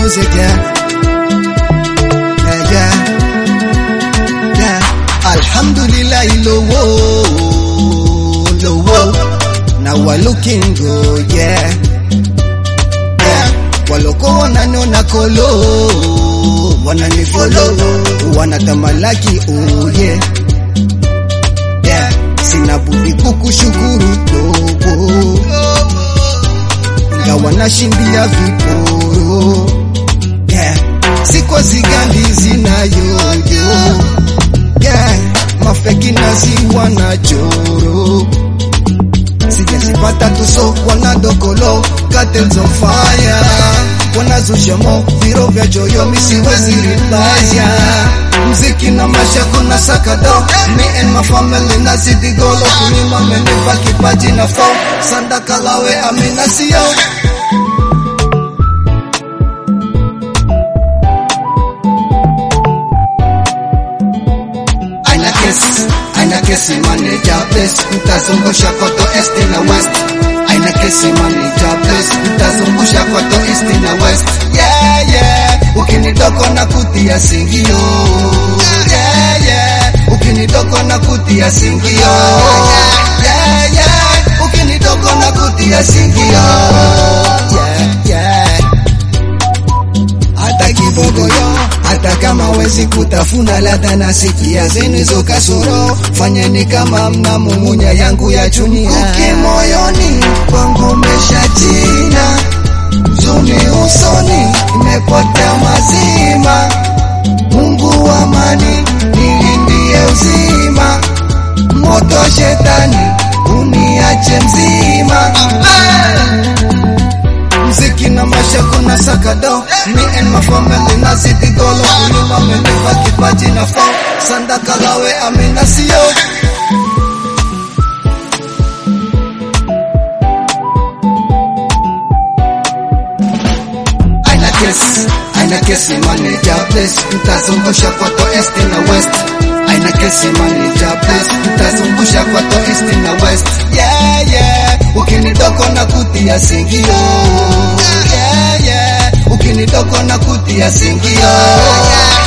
music, yeah. Yeah, yeah. Yeah. Alhamdulillah, lowo, lowo. Now we're looking good, yeah. Yeah. Waloko wananiona kolo, wananifollow, wanatamalaki, oh yeah. Yeah. Sina budi kukushukuru dogo, ingawa nashindia viporo yeah. Sikwa zigandi zinayoyo yeah. Mafeki naziwa na choro sijazipata tuso wanadokolo cartels on fire wanazushamo viro vya joyo misiwezi ribaya mziki na maisha kuna sakado me and my family nazidi golo kulima menipa kipaji na fo sandakalawe amina sio aina kesi aina kesi manager place utazungusha koto est na west aina kesi manager place utazungusha koto est na west yeah yeah ukinidoko na kutia singio yeah yeah ukinidoko na kutia singio yeah yeah ukinidoko na kutia singio yeah yeah hata kibogoyo, hata kama wezi kutafuna ladha na sikia zenu hizo kasoro, fanyeni kama mnamumunya yangu ya chunia. Kuki moyoni kwangu meshatina, zuni usoni imepotea mazima. Mungu wa amani nilindie uzima, moto shetani uniache mzima mziki na maisha kuna sakado me and my family nazidi golo kulima menipa kipaji na fo sandakalawe amina sio aina kesi aina kesi manager place utazungusha koto est na west aina kesi manager place utazungusha koto est na west yeah yeah ukinidoko na kutia singio yeah yeah ukinidoko na kutia singio